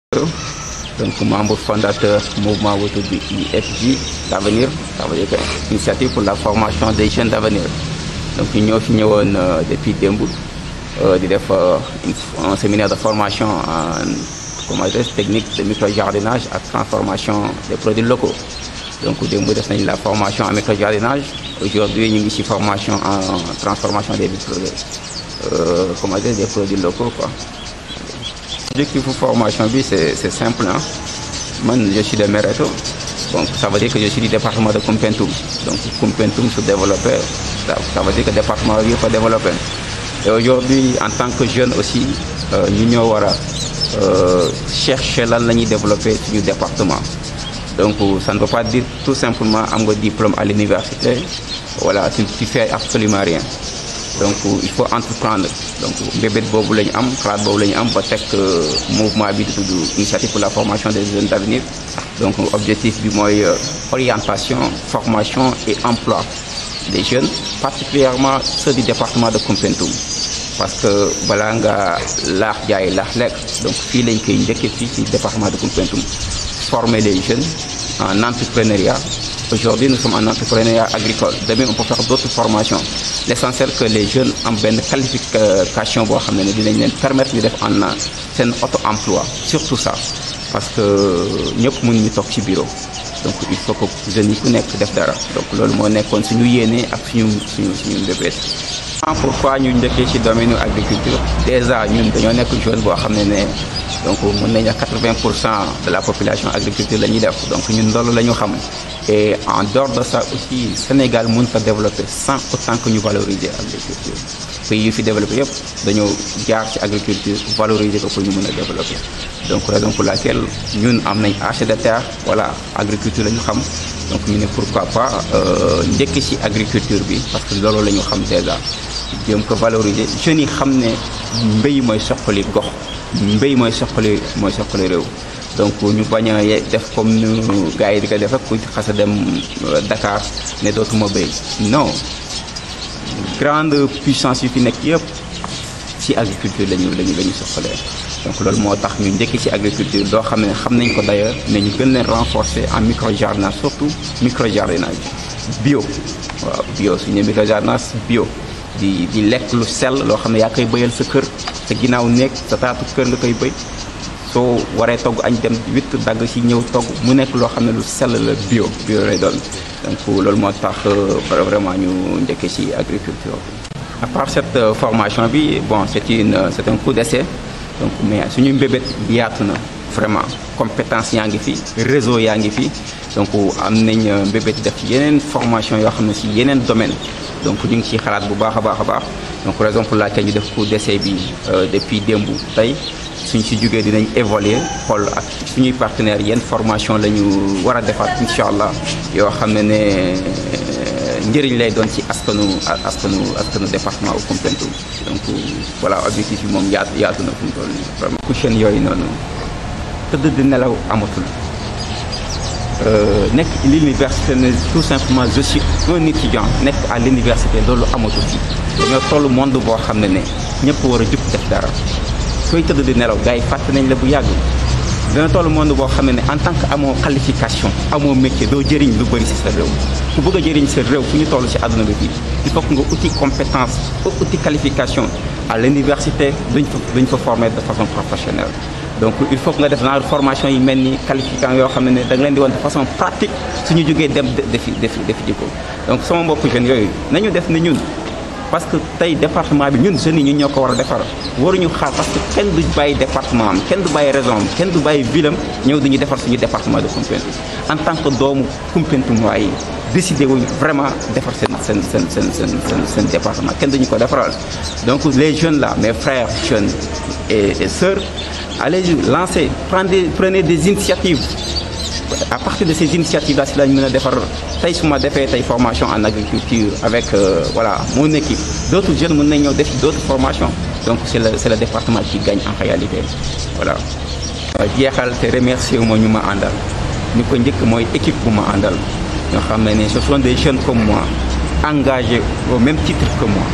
donc membre fondateur mouvement bu tudd IFJ d'avenir ça veut dire que initiative pour la formation des jeunes d'avenir donc ñu ñoo fi ñëwoon depuis démb di def un séminaire de formation en comment dire technique de micro-jardinage ak transformation des produits locaux donc démb def nañ la formation en micro-jardinage aujourd'hui ñu ngi ci formation en transformation des micro euh, comment dire des produits locaux quoi objectif formation bi c'est c'est simple hein man je suis de Mereto donc ça veut dire que je suis du département de Koumpentoum donc Koumpentoum se développer ça, ça veut dire que département bi yëpp a développé et aujourd'hui en tant que jeune aussi ñu ñoo war a chercher lan la ñuy développer suñu département donc ça ne veut pas dire tout simplement am nga diplôme à l'université voilà tu tu fais absolument rien donc il faut entreprendre donc mbébét boobu la ñu am xalaat boobu la ñu am ba teg mouvement bi di tudd initiative pour la formation des jeunes d'avenir donc objectif bi mooy orientation formation et emploi des jeunes particulièrement ceux du département de Koumpentoum parce que balaa nga laax jaay laax lekk donc fii lañ koy njëkkee fii ci département de Koumpentoum former les jeunes en entrepreneuriat aujourd'hui nous sommes en entrepreneuriat agricole demain on peut faire d'autres formations l'essentiel que les jeunes am benn qualification boo xam ne ne dinañ leen permettre ñu def en seen auto-emploi surtout ça parce que ñëpp mënuñu toog ci bureau donc il faut que jeunes yi ku nekk def dara donc loolu moo nekkoon suñu yéene ak suñu suñu suñu mbébét pourquoi ñu njëkkee ci domaine agriculture déjà ñun dañoo nekk zone boo xam ne ne donc mën nañu 80 pour cent de la population agriculture la ñuy def donc ñun loolu la ñu xam et en dehors de ça aussi Sénégal mën ko développer sans autant que ñu valoriser agriculture pays yu fi développé yëpp dañoo jaar ci agriculture valoriser ko pour ñu mën a développer donc raison pour laquelle ñun am nañ assez de terre voilà agriculture la ñu xam donc ñu ne pourquoi pas njëkk ci agriculture bi parce que loolu la ñu xam déjà jéem ko valoriser jeunes yi xam ne mbéy mooy soqali gox mbéy mooy soqali mooy soqali réew donc ñu bañ a def comme nu gars yi di ko def rek ku xas a dem Dakar ne dootuma béy non grande puissance yu fi nekk yëpp ci agriculture lañu lañu la ñu soxalee donc loolu moo tax ñu njëkk ci agriculture doo xam ne xam nañ ko d'ailleurs mais ñu gën leen renforcer en micro-jardinage surtout micro-jardinage bio waaw bio suñu micro-jardinage bio di di lekk lu sell loo xam ne yaa koy bëyal sa kër sa ginnaaw néeg sa taatu kër nga koy bëy soo waree togg añ dem witt dagg ci ñëw togg mu nekk loo xam ne lu sell la bio bio lay doon donc loolu moo tax vraiment ñu njëkkee ci agriculture à part cette formation bi bon c'est une c'est un coup d'essai donc mais suñu mbébét yaatu na vraiment compétence yaa ngi fi réseau yaa ngi fi donc am nañ mbébét def yeneen formation yoo xam ne ci yeneen domaine donc ñu ngi ciy xalaat bu baax a baax a baax donc raison pour laquelle ñu def coup d'essai bi depuis démb tey suñ si jógee dinañ évaluer xool ak suñuy partenaires yenn formation la ñu war a defaat incha allah yoo xam ne ne njëriñ lay doon ci askanu askanu askanu département au Koumpentoum donc voilà objectif yi moom yaatu yaatu na fu mu toll nii vraiment couchen yooyu noonu tëdd di nelaw amatul nekk l'université ne tout simplement je suis un étudiant nekk à l'université loolu amatul fii dañoo toll monde boo xam ne ne ñëpp war a jug def dara sooy tëdd di nelaw gars yi fàtte nañ la bu yàgg dina toll monde boo xam ne ne en tant que amoo qualification amoo métier doo jëriñ lu bëri ci sa réew ku bëgg a jëriñ sa réew fu ñu toll ci àdduna bi fii il faut que nga uti compétence uti qualification à l'université duñ fa duñ fa former de façon professionnelle donc il faut que nga def genre formation yi mel ni qualifiant yoo xam ne ne da nga leen di woon de façon pratique suñu jógee dem defi defi defi ji ko donc sama mbokku jeunes yooyu nañu def ne ñun parce que tey département bi ñun jeunes yi ñun ñoo ko war a defar waruñu xaar parce que kenn du bàyyi département am kenn du bàyyi région am kenn du bàyyi ville am ñëw dañuy defar suñu département de Koumpentoum en tant que doomu Koumpentoum waaye décidé wuñ vraiment defar seen seen seen seen seen seen seen département kenn duñu ko defaral donc les jeunes là mes frères jeunes et, et sœurs allez-y lancez prenez prenez des initiatives à partir de ces initiatives là si lañ mën a defar tey su ma defee tey formation en agriculture avec euh, voilà mon équipe d'autres jeunes mën nañ ñëw def d'autres formations donc c'est le c'est le département qui gagne en réalité voilà jeexal te remercier moo ñu ma àndal ñu ko njëkk mooy équipe bu ma àndal ñoo xam ne ne ce sont des jeunes comme moi engagés au même titre que moi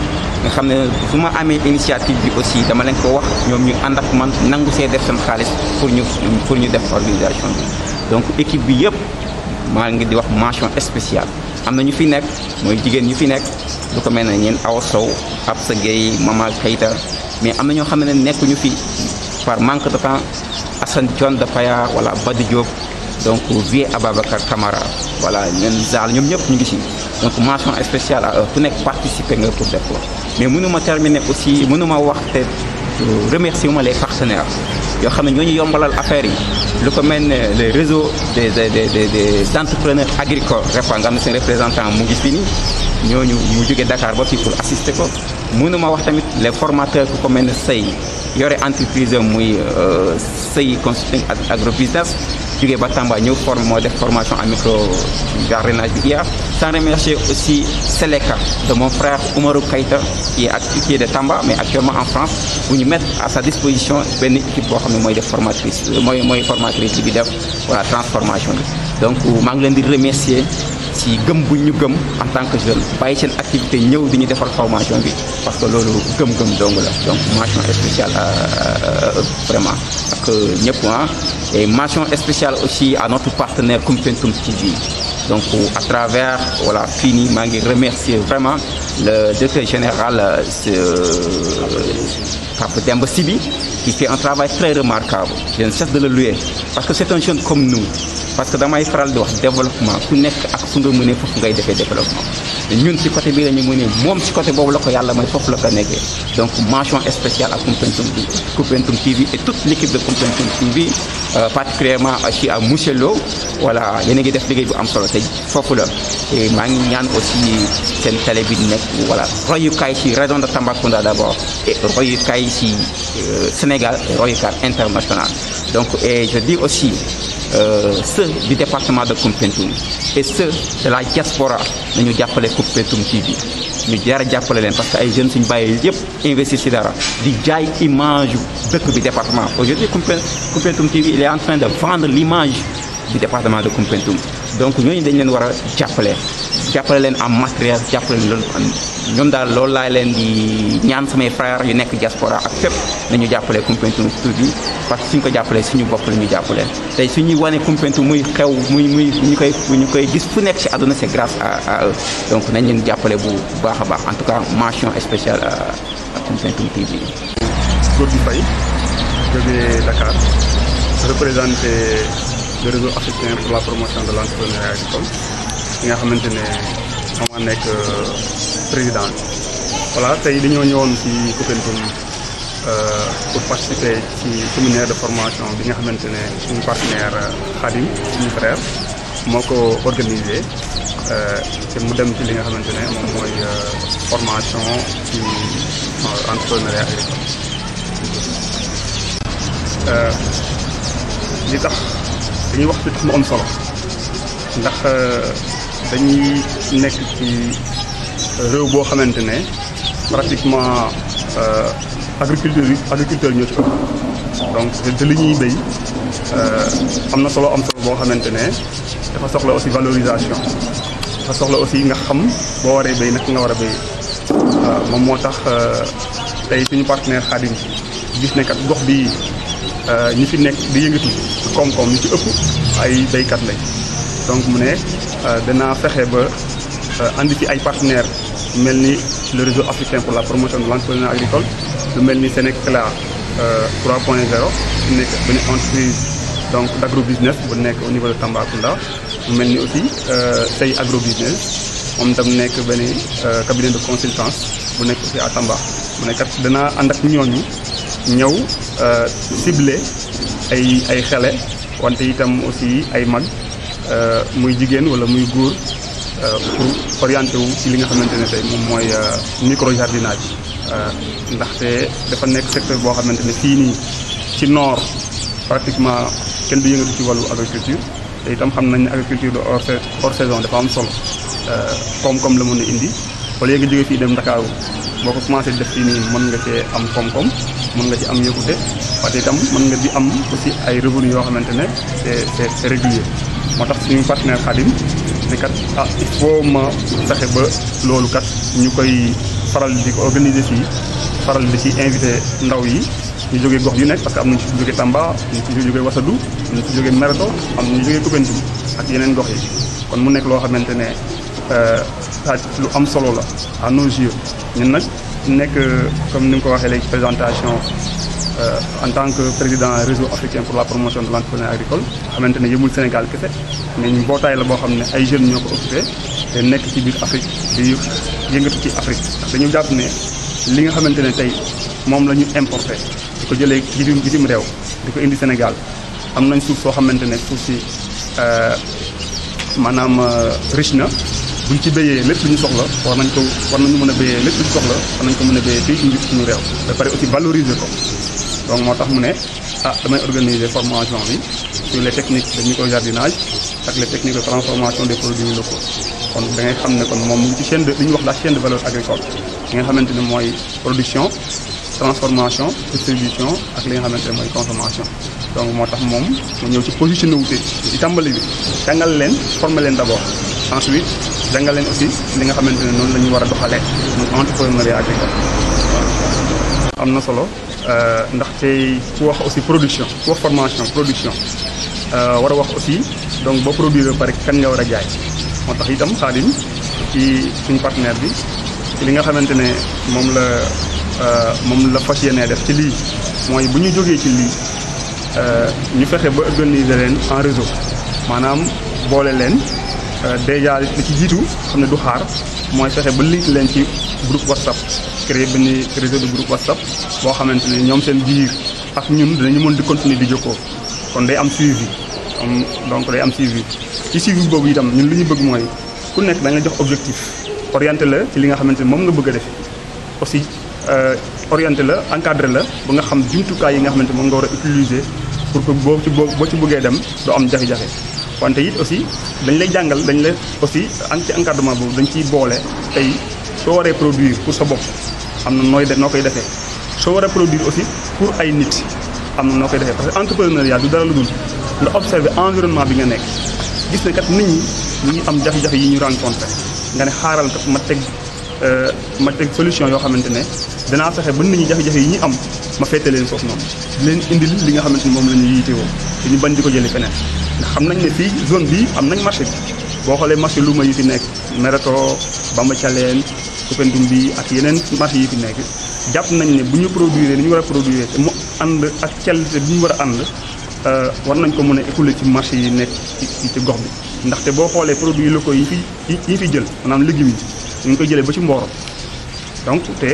nga xam ne su ma amee initiative bi aussi dama leen ko wax ñoom ñu ànd ak man nangu see def seen xaalis pour ñu pour ñu def organisation bi donc équipe bi yëpp maa ngi di wax mention spéciale am na ñu fi nekk mooy jigéen ñu fi nekk lu ko mel ne ñeen Awa Sow Absa Gueye Mama Keita mais am na ñoo xam ne nekkuñu fi par manque de temps Assane John de Paya wala Badi Diop donc Vieux Ababacar Camara voilà ñeen Zal ñoom ñëpp ñu ngi si donc mention spéciale à eux ku nekk participer nga pour def ko mais mënuma terminer aussi mënuma wax te remercier ma les partenaires yoo xam ne ñoo ñu yombalal affaire yi lu ko mel ne les réseaux des des des des entrepreneurs agricoles REPA nga xam ne seen représentant mu ngi fii nii ñooñu mu jógee Dakar ba fii pour assister ko mënuma wax tamit les formateurs ku ko mel ne Sey yore entreprise muy Sey consulting agrobusiness jógee ba Tamba ñëw forme moo def formation en micro jardinage bi IA sans remercier aussi Seleka de mon frère Oumarou Keita qui est qui est de Tamba mais actuellement en France bu ñu mettre à sa disposition benn équipe boo xam ne mooy def formatrice mooy mooy formatrice bi def voilà transformation bi donc maa ngi leen di remercier ci gëm bu ñu gëm en tant que jeune bàyyi seen activité ñëw di ñu defal formation bi parce que loolu gëm-gëm dong la donc mention spéciale vraiment ak ñëpp ah et mention spéciale aussi à notre partenaire Koumpentoum TV donc à travers voilà fini maa ngi remercier vraiment le directeur général Pape Demba Sibi qui fait un travail très remarquable je ne cesse de le louer parce que c'est un jeune comme nous parce que damay faral di wax développement ku nekk ak fu nga mënee foofu ngay defee développement ñun ci côté bii la ñu mënee moom ci côté boobu la ko yàlla may foofu la ko nekkee donc mention spéciale à Koumpentoum Koumpentoum TV et toute l'équipe de Koumpentoum TV particulièrement aussi à monsieur Lo voilà yéen a ngi def liggéey bu am solo te foofu la et maa ngi ñaan aussi seen télé bi nekk voilà royukaay ci région de Tambacounda d'abord et royukaay ci Sénégal et royukaay international donc et je dis aussi Euh, ceux du département de Koumpentoum et ceux de la diaspora nañu jàppale Koumpentoum TV ñu jar a jàppale leen parce que ay jeunes suñu bàyyi yëpp investir ci dara di jaay image dëkk bi département aujourd'hui Koumpentoum TV il est en train de vendre l'image du département de Koumpentoum donc ñooñu dañ leen war a jàppale jàppale leen en matériel jàppale leen loolu ñoom daal loolu laa leen di ñaan samay frères yu nekk diaspora ak fépp nañu jàppale Koumpentoum TV parce que suñ ko jàppalee suñu bopp la ñu jàppale tey suñuy wane Koumpentoum muy xew muy muy ñu koy ñu koy gis fu nekk ci àdduna c'est grâce à à eux donc nañ leen jàppale bu baax a baax en tout cas mention spéciale à Koumpentoum TV. Gorgui Faye jógee Dakar représenté le réseau africain pour la promotion de l'entrepreneuriat agricole ki nga xamante ne moom moo nekk président voilà tey dañoo ñëwoon ci Koumpentoum pour participer ci séminaire de formation bi nga xamante ne suñu partenaire Khadim suñu frère moo ko organisé te mu dem ci li nga xamante ne moom mooy formation ci entrepreneuriat agricole li tax dañuy wax fi tax mu am solo ndax dañuy nekk ci réew boo xamante ne pratiquement agriculture yi agriculteur ñoo ci ëpp donc te li ñuy béy am na solo am solo boo xamante ne dafa soxla aussi valorisation dafa soxla aussi nga xam boo waree béy nag nga war a béy waaw moom moo tax tey suñu partenaire Khadim gis ne kat gox bi ñi fi nekk di yëngatu koom-koom ñi ci ëpp ay béykat lañ donc mu ne danaa fexe ba andi ci ay partenaires mel ni le réseau africain pour la promotion de l'entrepreneuriat agricole lu mel ni Sénécla 3.0 nekk benn entreprise donc d'agrobusiness bu nekk au niveau de Tambacounda mu mel ni aussi Sey agrobusiness moom tam nekk benn cabinet de consultance bu nekk aussi à Tamba mu ne kat danaa ànd ak ñooñu ñëw ciblé ay ay xele wante itam aussi ay mag muy jigéen wala muy góor pour orienté wu ci li nga xamante ne tey moom mooy micro jardinage ndaxte dafa nekk secteur boo xamante ne fii nii ci nord pratiquement kenn du yëngatu ci wàllu agriculture te itam xam nañ ne agriculture de hors hors saison dafa am solo koom-koom la mën a indi wala nga jógee fii dem Ndakaaru boo ko commencé def fii nii mën nga cee am koom-koom mën nga ci am yokkute wante itam mën nga di am aussi ay revenu yoo xamante ne c'est c'est c'est régulier moo tax suñu partenaire Khadim ne kat ah il faut ma fexe ba loolu kat ñu koy faral di ko organiser fii faral di ci invité ndaw yi ñu jógee gox yu nekk parce que am nañu ci jógee Tamba am nañu ci jógee Wassadou am nañu ci jógee Mereto am nañu jógee Koupentoum ak yeneen gox yi kon mu nekk loo xamante ne saa lu am solo la à nos yeux ñun nag nekk comme ni nga ko waxee léegi présentation en tant que président réseau africain pour la promotion de l'entrepreneuriat agricole xamante ne yëmul Sénégal kese mais ñu mbootaay la boo xam ne ay jeunes ñoo ko occupé te nekk ci biir Afrique di yëngatu ci Afrique ndax dañu jàpp ne li nga xamante ne tey moom la ñu importé di ko jëlee bitim bitim réew di ko indi Sénégal am nañ suuf soo xamante ne suuf si maanaam riche na buñ ci béyee lépp lu ñu soxla war nañ ko war nañu mën a béyee lépp lu ñu soxla war nañ ko mën a béyee fii ci suñu réew ba pare aussi valoriser ko donc moo tax mu ne ah damay organiser formation bi sur les techniques de microjardinage ak les techniques de transformation des produits locaux kon da ngay xam ne kon moom mu ngi ci chaîne de li ñuy wax la chaîne de valeur agricole li nga xamante ne mooy production transformation distribution ak li nga xamante ne mooy consommation donc moo tax moom mu ñëw ci positionné wu ci tàmbali bi jàngal leen former leen d'abord ensuite jàngal leen aussi li nga xamante ne noonu la ñu war a doxalee muy entrepreneuriat agricole am na solo ndaxte ku wax aussi production ku wax formation production war a wax aussi donc boo produire ba pare kan nga war a jaay moo tax itam Xaadim ci suñu partenaire bi ci li nga xamante ne moom la moom la fas yéenee def ci lii mooy bu ñu jógee ci lii ñu fexe ba organiser leen en réseau maanaam boole leen déjà li ci jiitu xam ne du xaar mooy fexe ba link leen ci groupe WhatsApp créer benn réseau de groupe WhatsApp boo xamante ne ñoom seen biir ak ñun dinañu mën di continuer di jokkoo kon day am suivi donc day am suivi ci suivi boobu itam ñun li ñu bëgg mooy ku nekk da nga jox objectif orienté la ci li nga xamante ne moom nga bëgg a def aussi orienté la encadré la ba nga xam jumtukaay yi nga xamante moom nga war a utiliser pour que boo ci boo boo ci bëggee dem doo am jafe-jafe wante it aussi dañ lay jàngal dañ la aussi ci encadrement boobu dañ ciy boole tey soo waree produire pour sa bopp am na nooy de noo koy defee soo waree produire aussi pour ay nit am na noo koy defee parce que entrepreneuriat du dara lu dul nga observer environnement bi nga nekk gis ne kat nit ñi ñu ngi am jafe-jafe yi ñu rencontré nga ne xaaral kat ma teg ma teg solution yoo xamante ne danaa fexe ba nit ñi jafe-jafe yi ñu am ma fette leen foofu noonu di leen indil li nga xamante ni moom la ñu yiitewoo te ñu bañ di ko jëlee feneen ndax xam nañ ne fii zone bii am nañ marché bi boo xoolee marché luuma yi fi nekk Mereto Bamba Thialène Koupentoum bi ak yeneen marché yi fi nekk jàpp nañ ne bu ñu produire ni ñu war a produire te mu ànd ak qualité bi ñu war a ànd war nañ ko mën a écouler ci marché yi nekk ci ci gox bi ndaxte boo xoolee produits locaux yi fi yi ñu fi jël maanaam légumes yi ñu ngi koy jëlee ba ci Mboro donc te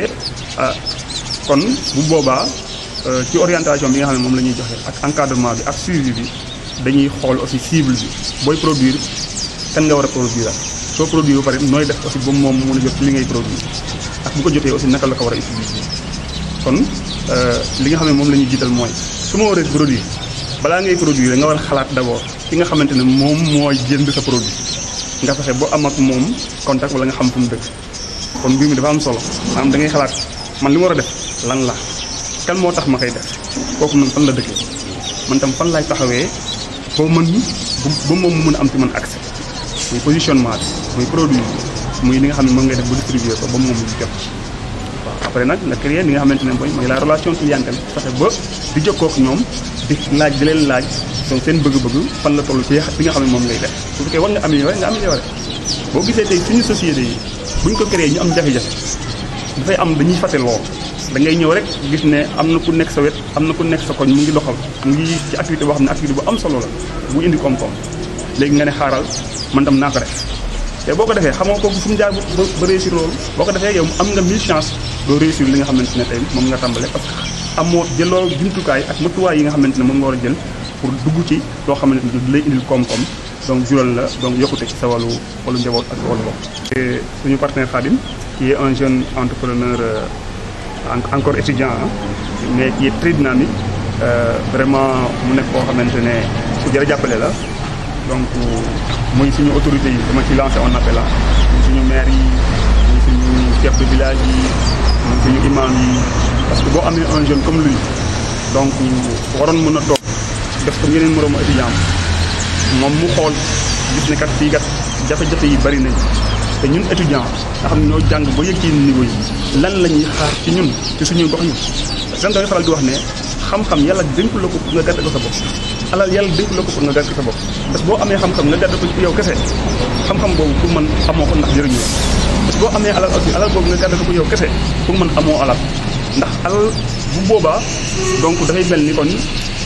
kon bu boobaa ci orientation bi nga xam ne moom la ñuy joxe ak encadrement bi ak suivi bi dañuy xool aussi cible bi booy produire kan nga war a produire soo produire ba pare nooy def aussi ba moom mu mën a jot ci li ngay produire ak bu ko jotee aussi naka la ko war a utiliser kon li nga xam ne moom la ñuy jiital mooy su ma waree produire balaa ngay produire nga war a xalaat d'abord ki nga xamante ne moom mooy jënd sa produit nga fexe boo am ak moom contact wala nga xam fu mu dëkk kon mbir mi dafa am solo maanaam da ngay xalaat man li ma war a def lan la kan moo tax ma koy def kooku noonu fan la dëkkee man tam fan laay taxawee boo mën ba moom mu mën a am ci man accès muy positionnement bi muy produit bi muy li nga xam ne moom ngay def ba distribuer ko ba moom mu jot waaw après nag nga créer li nga xamante ne mooy mooy la relation clientèle fexe ba di jokkoo ak ñoom di laaj di leen laaj donc seen bëgg-bëgg fan la toll ci li nga xam ne moom ngay def su fekkee war nga améliorer nga améliorer boo gisee tey suñu société yi buñ ko créé ñu am jafe-jafe dafay am dañuy fàtte lool da ngay ñëw rek gis ne am na ku nekk sa wet am na ku nekk sa koñ mu ngi doxal mu ngi ci activité boo xam ne activité bu am solo la bu indi koom-koom léegi nga ne xaaral man tam naa ko def te boo ko defee xamoo ko fu mu jaar ba ba réussir loolu boo ko defee yow am nga mille chance doo réussir li nga xamante ne tey moom nga tàmbale parce que amoo jëloo jumtukaay ak matuwaay yi nga xamante ne moom nga war a jël pour dugg ci loo xamante ne du lay indil koom-koom donc jural la donc yokkute ci sa wàllu wàllu njaboot ak sa wàllu bopp. te suñu partenaire Khadim qui est un jeune entrepreneur encore étudiant mais qui est très dynamique vraiment mu nekk koo xamante ne ku jar a jàppale la donc muy suñu autorités yi dama ci lancé un appel la muy suñu maire yi muy suñu chef de village yi muy suñu imam yi parce que boo amee un jeune comme lui donc waroon mën a toog def ko yeneen moroomu étudiant moom mu xool gis ne kat fii kat jafe-jafe yi bari nañ te ñun étudiant nga xam ne ñoo jàng ba yëg ci niveau yi lan la ñuy xaar ci ñun ci suñuy gox yi dañ koy faral di wax ne xam-xam yàlla dénku la ko pour nga gàdde ko sa bopp alal yàlla dénku la ko pour nga gàdde ko sa bopp parce que boo amee xam-xam nga gàdde ko ci yow kese xam-xam boobu pour man amoo ko ndax jëriñu parce que boo amee alal aussi alal boobu nga gàdde ko pour yow kese pour man amoo alal ndax alal bu boobaa donc dafay mel ni kon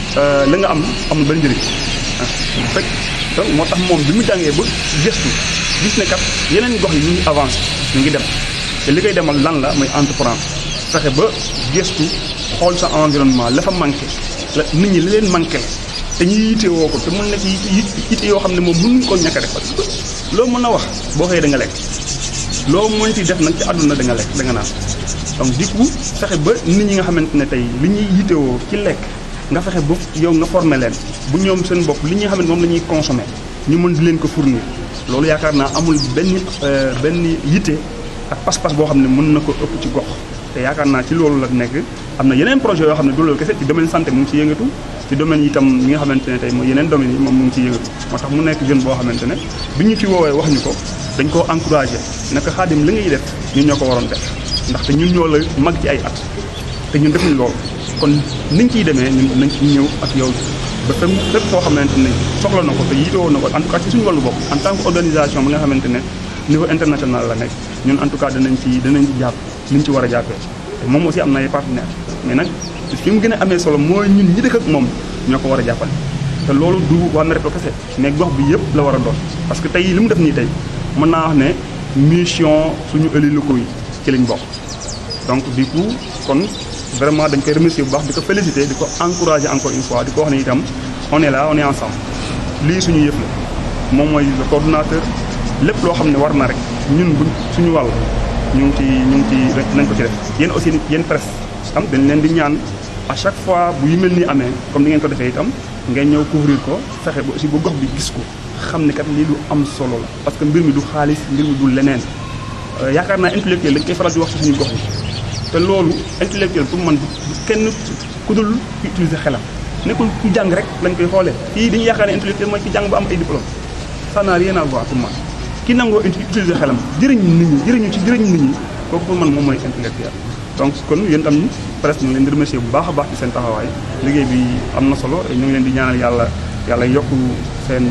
la nga am amul benn njëriñ ah fekk donc moo tax moom bi mu jàngee ba gëstu gis ne kat yeneen gox yi ñu ngi avancé ñu ngi dem te li koy demal lan la mooy entreprendre fexe ba gëstu xool sa environnement la fa manqué la nit ñi li leen manqué la te ñu yite woo ko te mun nekk yite yoo xam ne moom mënuñ ko ñàkk a def parce que loo mën a wax boo xëyee da nga lekk loo mën ci def nag ci àdduna da nga lekk da nga naan donc du coup fexe ba nit ñi nga xamante ne tey li ñuy yitewoo ci lekk nga fexe ba yow nga former leen bu ñoom seen bopp li ñuy xam ne moom la ñuy consommer ñu mën di leen ko fournir loolu yaakaar naa amul benn benn yitte ak pas-pas boo xam ne mën na ko ëpp ci gox te yaakaar naa ci loolu la nekk am na yeneen projet yoo xam ne du loolu kese ci domaine santé mu ngi ci yëngatu ci domaine itam ñi nga xamante ne tey mooy yeneen domaines yi moom mu ngi ciy yëngatu moo tax mu nekk jeune boo xamante ne bi ñu fi woowee wax ñu ko dañ koo encouragé naka xaadim li ngay def ñun ñoo ko waroon def ndaxte ñun ñoo la mag ci ay at te ñun defuñ loolu kon niñ ciy demee ñun nañ ci ñëw ak yow ba fem fépp foo xamante ne soxla na ko te yitewoo na ko en tout cas ci suñu wàllu bopp en tant que organisation bi nga xamante ne niveau international la nekk ñun en tout cas danañ ci danañ ci jàpp niñ ci war a jàppee te moom aussi am na ay partenaires mais nag fi mu gën a amee solo mooy ñun ñi dëkk ak moom ñoo ko war a jàppale te loolu du waa Merek kese mais gox bi yëpp la war a doon parce que tey li mu def nii tey mën naa wax ne mission suñu élus locaux yi ci lañ bokk donc du coup kon vraiment dañ koy remercier bu baax di ko féliciter di ko encourager encore une fois di ko wax ne itam on est là on est ensemble lii suñu yëf la moom mooy le coordonnateur lépp loo xam ne war na rek ñun buñ suñu wàll ñu ngi ci ñu ngi ci nañ ko ci def yéen aussi yéen presse am dañ leen di ñaan à chaque fois bu yu mel ni amee comme ni ngeen ko defee itam ngeen ñëw couvrir ko fexe ba aussi ba gox bi gis ko xam ne kat lii lu am solo la parce que mbir mi du xaalis mbir mi du leneen yaakaar naa intellectuel dañ koy faral di wax ci suñu gox yi te loolu intellectuel pour man kenn ku dul ku utiliser xelam nekkul ku jàng rek lañ koy xoolee fii dañuy yaakaar ne intellectuel mooy ki jàng ba am ay diplôme ça n'a rien à voir pour man ki nangoo utiliser xelam jëriñ nit ñi jëriñu ci jëriñ nit ñi kooku pour man moom mooy intellectuel donc kon yéen tam presque ñu ngi leen di remercier bu baax a baax ci seen taxawaay liggéey bi am na solo ñu ngi leen di ñaanal yàlla yàlla yokk seen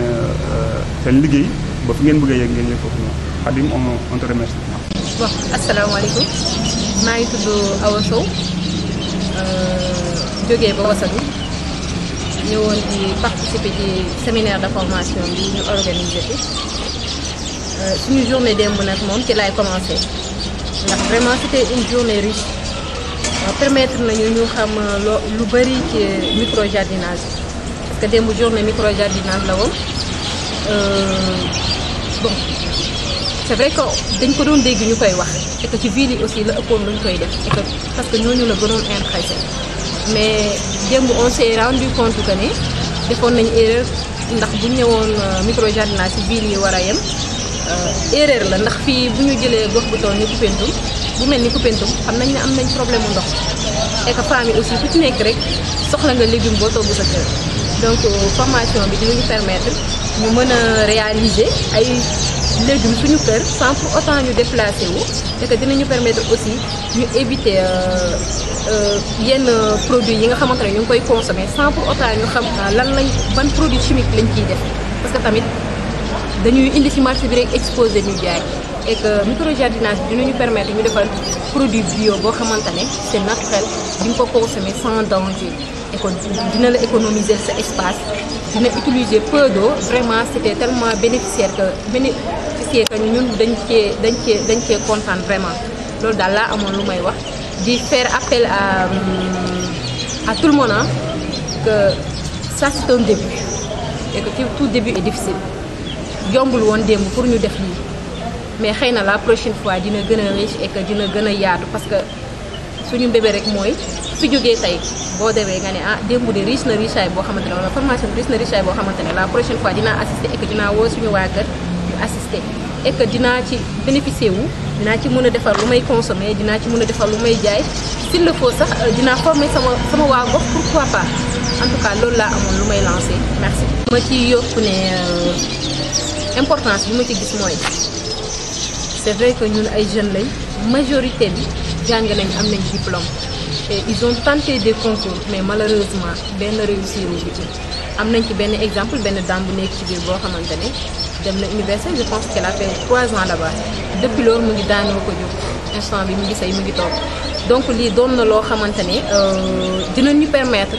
seen liggéey ba fi ngeen bëgg a yegg ngeen yegg foofu noonu Khadim on on te remercie. bon asalaamaaleykum maa ngi tudd Awa Sow jógee ba Wasatu ñëwoon di participer ci séminaire de formation bi ñu organisé fi suñu journée démb nag moom ci laay commencé ndax vraiment c'était une journée riche permettre nañu ñu xam loo lu bëri ci micro jardinage parce que démb journée micro jardinage la woon bon c'est vrai que dañ ko doon dégg ñu koy wax et que ci ville yi aussi la ëppoon luñ koy def et que parce que ñooñu la gënoon intéressé mais démb on s'est rendu compte que ne defoon nañ erreur ndax bu ñu ñëwoon micro jardinage ci ville yi war a yem erreur la ndax fii bu ñu jëlee gox bu toll ni Koupentoum bu mel ni Koupentoum xam nañ ne am nañ problème mu ndox et que femmes yi aussi ku ci nekk rek soxla nga légume boo togg sa kër donc formation bi dinañu permettre ñu mën a réaliser ay légumes suñu kër sans pour autant ñu déplacer wu et que dinañu permettre aussi ñu éviter yenn produits yi nga xamante ne ñu ngi koy consommer sans pour autant ñu xam lan lañ ban produit chimique lañ ciy def parce que tamit dañuy indi ci marché bi rek exposé ñu jaay et que microjardinage bi dinañu permettre ñu defar produit bio boo xamante ne c'est naturel di nga ko consommer sans danger et que dina la économiser sa espace dina utiliser peu d'eau vraiment c'était tellement bénéficiaire que bénéficiaire que ñun dañ cee dañ cee dañ cee kontaan vraiment loolu daal laa amoon lu may wax di faire appel à à tout le monde hein, que ça c'est un début et que tout début est difficile yombul woon démb pour ñu def lii mais xëy na la prochaine fois dina gën a riche et que dina gën a yaatu parce que suñu mbébé rek mooy fi jógee tey boo demee nga ne ah démb de riche na richaay boo xamante ne wala formation bi riche na richaay boo xamante ne la prochaine fois dinaa assister et que dinaa woo suñu waa kër ñu assister et que dinaa ci bénéficier wu dinaa ci mën a defar lu may consommer dinaa ci mën a defar lu may jaay s'il le faut sax dinaa former sama sama waa gox pourquoi pas en tout cas loolu laa amoon lu may lancer merci. ma ci yokku ne importance bi ma ci gis mooy c'est vrai que ñun ay jeunes lañ majorité bi jàng nañ am nañ diplôme et ils ont tenté des concours mais malheureusement benn réussir wu ci am nañ ci benn exemple benn dame bu nekk ci biir boo xamante ne dem na université je pense qu'elle a fait trois ans là-bas depuis loolu mu ngi daanoo ko jóg instant bi mu ngi say mu ngi toog donc lii doon na loo xamante ne dinañ ñu permettre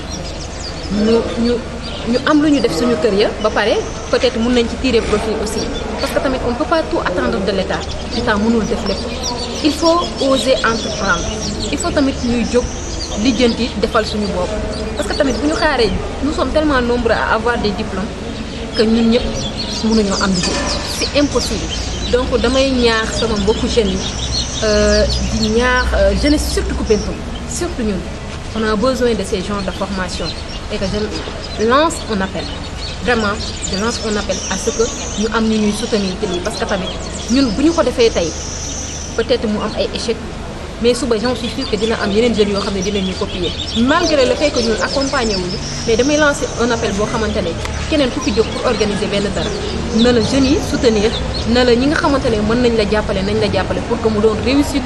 ñu ñu ñu am lu ñu def suñu kër ya ba pare peut-être mun nañ ci tirer profit aussi parce que tamit on peut pas tout attendre de l'État l'État mënul def lépp il faut oser entreprendre il faut tamit ñuy jóg lijjanti defal suñu bopp parce que tamit bu ñu xaaree nous sommes tellement nombreux à avoir des diplômes que ñun ñëpp mënuñoo am liggéey c'est impossible donc damay ñaax sama mbokku jeunes yi di ñaax jeunesse surtout Koupentoum surtout ñun on a besoin de ces genres de formation et que je lance un appel vraiment je lance un appel à ce que ñu am ñu ñuy soutenir te lii parce que tamit ñun bu ñu ko defee tey peut-être mu am ay échec mais suba j'en suis sûre que dina am yeneen jeunes yoo xam ne dinañu copier malgré le fait que ñun accompagner wuñu mais damay lancer un appel boo xamante ne keneen ku fi jóg pour organiser benn dara na la jeunes yi soutenir na la ñi nga xamante ne mën nañ la jàppale nañ la jàppale pour que mu doon réussite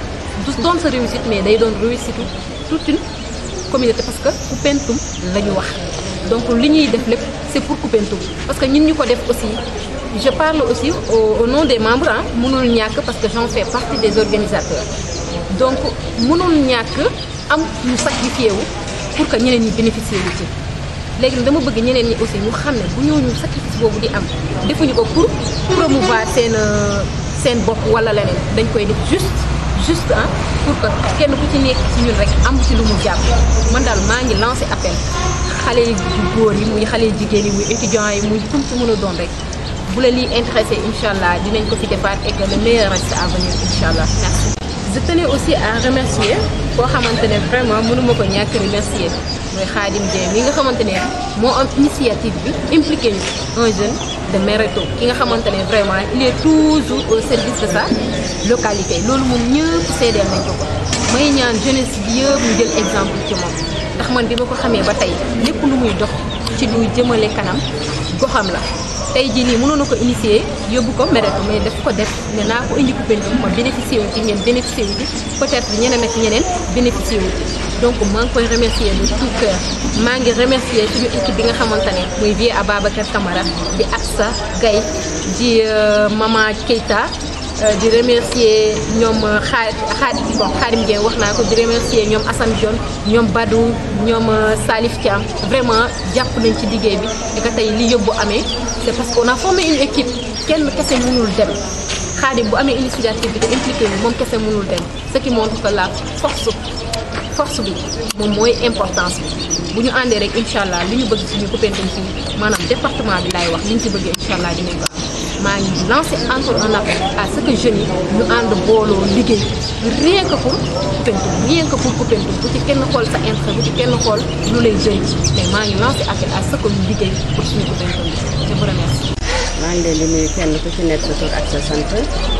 du doon sa réussite mais day doon réussite toute une communauté parce que Koupentoum la ñu wax donc li ñuy def lépp c'est pour Koupentoum parce que ñun ñu ko def aussi je parle aussi au, au nom des membres ah mënul ñàkk parce que j'en fais partie des organisateurs donc mënul ñàkk am ñu sacrifié wu pour que ñeneen ñi bénéficier wu ci léegi nag dama bëgg ñeneen ñi aussi ñu xam ne bu ñooñu sacrifice boobu di am defuñu ko pour promouvoir seen seen bopp wala leneen dañ koy def juste juste ah pour que kenn ku ci nekk ci ñun rek am ci lu mu jàpp man daal maa ngi lancé appel xale yu góor yi muy xale yu jigéen yi muy étudiants yi muy kum ci mën a doon rek bu la lii intéressé incha allah dinañ ko fi defaat et que le meilleur reste à venir incha allah merci. je tenais aussi à remercier koo xamante ne vraiment mënuma ko ñàkk remercier mooy Khadim Dieng mi nga xamante ne moo am initiative bi impliqué ñu un jeune de Mereto ki nga xamante ne vraiment il est toujours au service de sa localité loolu moom ñëpp seedeel nañ ko ko may ñaan jeunesse bi yëpp ñu jël exemple ci moom ndax man bi ma ko xamee ba tey lépp lu muy dox ci lu jëmale kanam goxam la tey jii nii mënoon na ko initier yóbbu ko Mereto mais daf ko def ne naa ko indi Koupentoum ma bénéficier wu ci ngeen bénéficier wu ci peut-être ñeneen ak ñeneen bénéficier wu ci donc maa ngi koy remercier de tout cœur maa ngi remercier suñu équipe bi nga xamante ne muy vie Ababacar Camara di Absa Gaye di Mama Keita di remercier ñoom xaar xaar bon Xaadim Dieng wax naa ko di remercier ñoom Assane Dione ñoom Badou ñoom Salif Thiam vraiment jàpp nañ ci liggéey bi et que tey li yóbbu amee c'est parce qu'on a formé une équipe kenn kese mënul dem Xaadim bu amee initiative bi te impliqué ñu moom kese mënul dem ce qui montre que la force force bi moom mooy importance bi bu ñu àndee rek incha allah li ñu bëgg suñu Koupentoum fii maanaam département bi laay wax li ñu ci bëgg incha allah dinañ ko am maa ngi lancé encore un appel à ce que jeunes yi ñu ànd booloo liggéey rien que pour Koupentoum rien que pour Koupentoum bu ci kenn xool sa intérêt bu ci kenn xool lu lay jëriñ mais maa ngi lancé appel à ce que ñu liggéey pour suñu Koupentoum bi je vous remercie. maa ngi leen di nuyu kenn ku ci nekk sa tur ak sa sant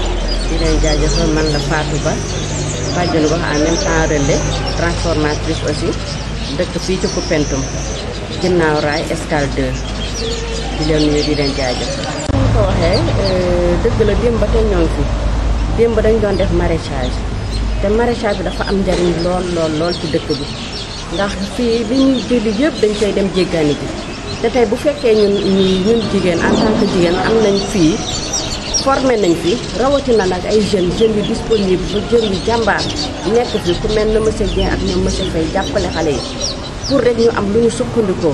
di leen jaajëfal man la Fatou Ba bàjjenu gox en même temps relais transformatrice aussi dëkk fii ci Koupentoum ginnaaw raay escale 2 di leen nuyu di leen jaajëfal. ñu ko waxee dëgg la démb ba tey ñoo ngi fi démb dañ doon def maraîchage te maraîchage bi dafa am njariñ lool lool lool ci dëkk bi ndax fii li ñuy jëli yëpp dañ koy dem jéggaani ji te tey bu fekkee ñun ñun jigéen en tant que jigéen am nañ fii formé nañ fi rawatina nag ay jeunes jeunes yu disponible ba jeunes yu jàmbaar nekk fi ku mel na monsieur Dieng ak ñoom monsieur Faye jàppale xale yi pour rek ñu am lu ñu sukkandikoo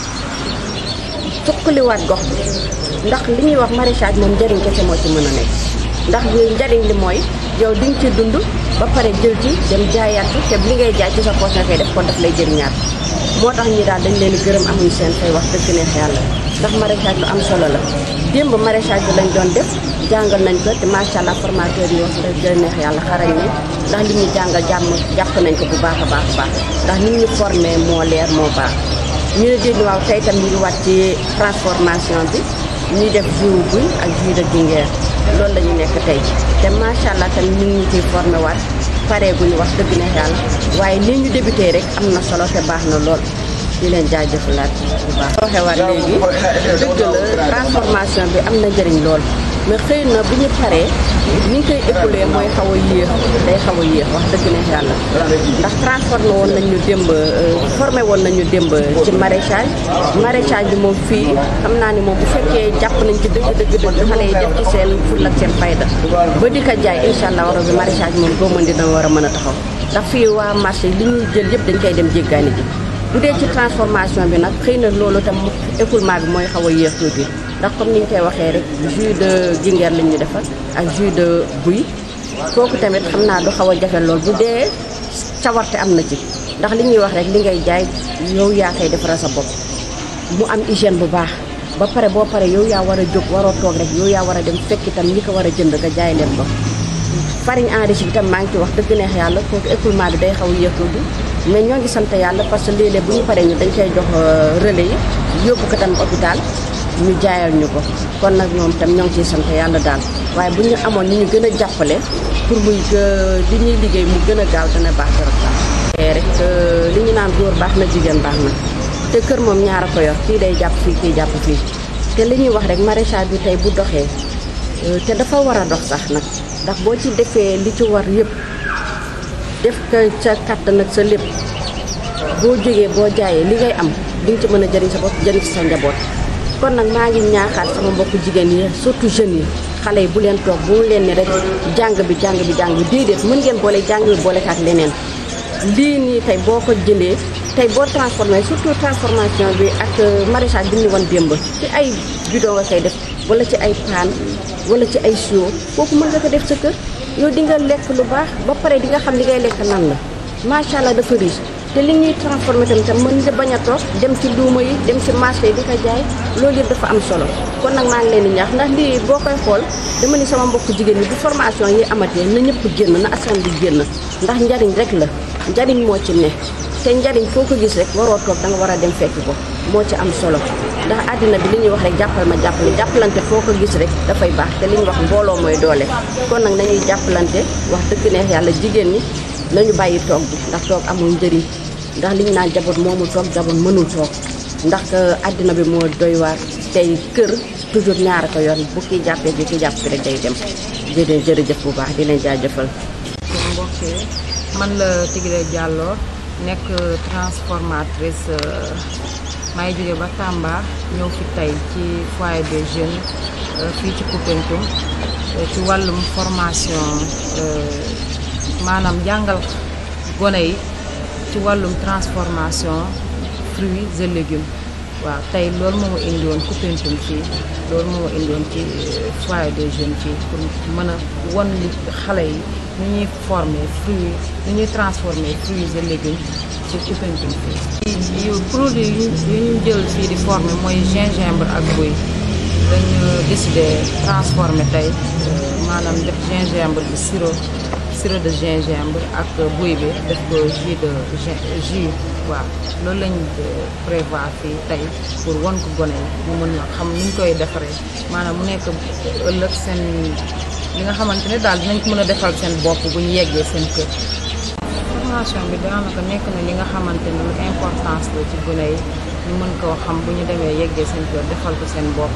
sukkaliwaat gox bi ndax li ñuy wax maraîchage moom njariñ kese moo ci mën a nekk ndax njariñ li mooy yow di nga ci dund ba pare jël ci dem jaayaat ci te li ngay jaay ci sa poche nga koy def kon daf lay jëriñaat moo tax ñi daal dañ leen di gërëm amuñu seen fay wax dëgg neex yàlla ndax maraîchage lu am solo la démb maraîchage bi lañ doon def jàngal nañ ko te macha allah formateur yi wax dëgg neex yàlla xarañ ne ndax li ñu jàngal jàmm jàpp nañ ko bu baax a baax a baax ndax ni ñu formé moo leer moo baax ñu ne dégg waaw tey tam ñu ngi wàcc ci transformation bi ñuy def jus buy ak jus de gingembre loolu la ñu nekk tey te macha allah tam ñu ngi ñu ciy formé waat pare gu ñu wax dëgg neex yàlla waaye ni ñu débuté rek am na solo te baax na lool di leen jaajëfalaat bu baax. waxee waat léegi dëgg la transformation bi am na njëriñ lool mais xëy na bu ñu paree ni ñu koy écoulé mooy xaw a yéex day xaw a yéex wax dëgg ne yàlla ndax transformé woon nañu démb formé woon nañu démb ci maraîchage maraîchage bi moom fii xam naa ni moom bu fekkee jàpp nañ ci dëgg dëgg dëgg xale yi def ci seen fulla ak seen fayda ba di ko jaay incha allah war bi maraîchage moom boo mën dina war a mën a taxaw ndax fii waa marché li ñuy jël yëpp dañ koy dem jéggaani ji bu dee ci transformation bi nag xëy na loolu tam écoulement bi mooy xaw a yéex tuuti ndax comme ni ñu koy waxee rek jus de gingembre lañ ñu defal ak jus de buy kooku tamit xam naa du xaw a jafe lool bu dee cawarte am na ci ndax li ñuy wax rek li ngay jaay yow yaa koy defaral sa bopp mu am hygiène bu baax ba pare boo pare yow yaa war a jóg waroo toog rek yow yaa war a dem fekk itam ñi ko war a jënd nga jaay leen ko farine enrichie bi tam maa ngi ci wax dëgg neex yàlla kooku écoulement bi day xaw a yéex tuuti mais ñoo ngi sant yàlla parce que léeg-léeg bu ñu paree ñu dañ koy jox relais yi yóbbu ko tam hôpital ñu jaayal ñu ko kon nag ñoom tam ñoo ngi ciy sant yàlla daal waaye bu ñu amoon ni ñu gën a jàppale pour muy li ñuy liggéey mu gën a gaaw dana baax trop sax rek li ñu naan góor baax na jigéen baax na te kër moom ñaar a ko yor kii day jàpp fii kii jàpp fii te li ñuy wax rek maraîchage bi tey bu doxee te dafa war a dox sax nag ndax boo ci defee li ci war yëpp def ko ca kàttan ak sa lépp boo jógee boo jaayee li ngay am di nga ci mën a jëriñ sa bopp jëriñ ci sa njaboot kon nag maa ngi ñaaxaat sama mbokku jigéen yi surtout jeunes yi xale yi bu leen toog bu mu leen ni rek jàng bi jàng bi jàng bi déedéet mën ngeen boole jàng bi boole ak leneen lii nii tey boo ko jëlee tey boo transformé surtout transformation bi ak maraîchage bi ñu woon démb ci ay bidon nga koy def wala ci ay paan wala ci ay siwo kooku mën nga ko def sa kër yow di nga lekk lu baax ba pare di nga xam li ngay lekk nan la macha allah dafa riche te li ñuy transformé tamit tam mën nga bañ a toog dem ci luuma yi dem ci marché yi di ko jaay loolu yëpp dafa am solo kon nag maa ngi leen di ñaax ndax lii boo koy xool dama ni sama mbokk jigéen ñi bu formation yi amatee na ñëpp génn na askan bi génn ndax njariñ rek la njariñ moo ci ne te njariñ foo ko gis rek waroo toog da nga war a dem fekk ko moo ci am solo ndax àddina bi li ñuy wax rek jàppal ma jàppale jàppalante foo ko gis rek dafay baax te li ñuy wax mbooloo mooy doole kon nag nañuy jàppalante wax dëgg neex yàlla jigéen ñi nañu bàyyi toog bi ndax toog amul njëriñ ndax li ñu naan jaboot moomu toog jaboot mënul toog ndax àddina bi moo doy waar tey kër toujours ñaara ko yoon bu kii jàppee bi kii jàpp bi rek day dem jërë jërëjëf bu baax di leen jaajëfal mbokk yi man la Tigre Diallo nekk transformatrice may jóge ba Tamba ñëw fi tey ci foyer des jeunes fii ci Koupentoum ci wàllum formation maanaam jàngal gone yi ci wàllum transformation fruits et légumes waaw tey loolu moo ma indi woon Koupentoum fii loolu moo ma indi woon ci foyer des jeunes fii pour mën a won li xale yi ni ñuy former fruits ni ñuy transformer fruits et légumes ci Koupentoum fii. yu produit yu ñu jël fii di former mooy gingembre ak buy dañu décidé transformer tey maanaam def gingembre bi sirop sirop de gingembre ak buy bi def ko jus de jus waaw loolu lañ prévoir fii tey pour won ko gone yi mu mën na xam ni ñu koy defaree maanaam mu nekk ëllëg seen li nga xamante ne daal dinañ ko mën a defal seen bopp bu ñu yeggee seen kër. formation bi daanaka nekk na li nga xamante ne lu importance la ci gone yi ñu mën koo xam bu ñu demee yeggee seen kër defal ko seen bopp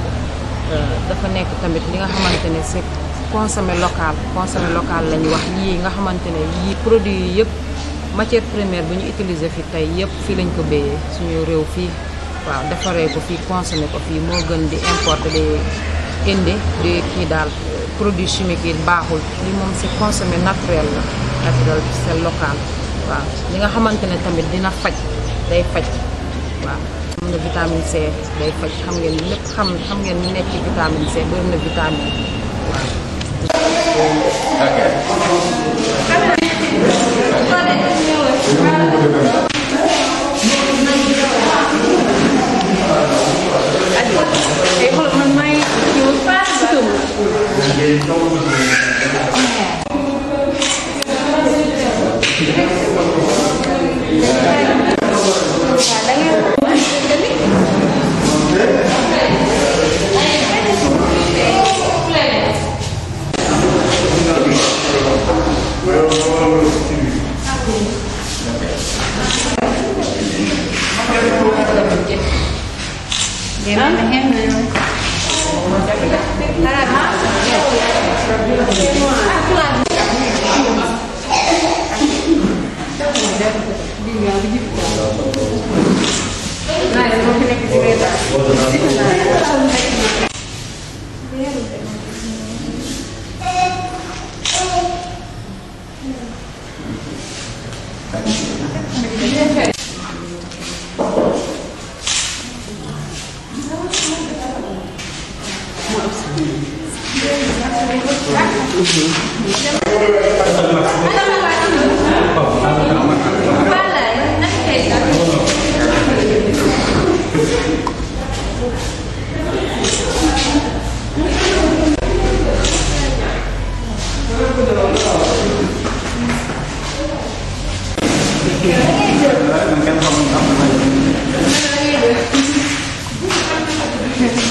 dafa nekk tamit li nga xamante ne c'est consommé local consommé local la ñu wax yii nga xamante ne yii produits yi yëpp matière première bu ñu utiliser fi tey yëpp fii lañ ko béyee suñu réew fii waaw defaree ko fii consommé ko fii moo gën di importer di indi di kii daal produit chimique yi baaxul li moom c'est consommé naturel la naturel c'est local waaw li nga xamante ne tamit dina faj day faj waaw am na vitamine C day faj xam ngeen lépp xam xam ngeen ni nekk ci vitamine C bëri na vitamine waaw Dem aan de hemel. Kenn xamul am na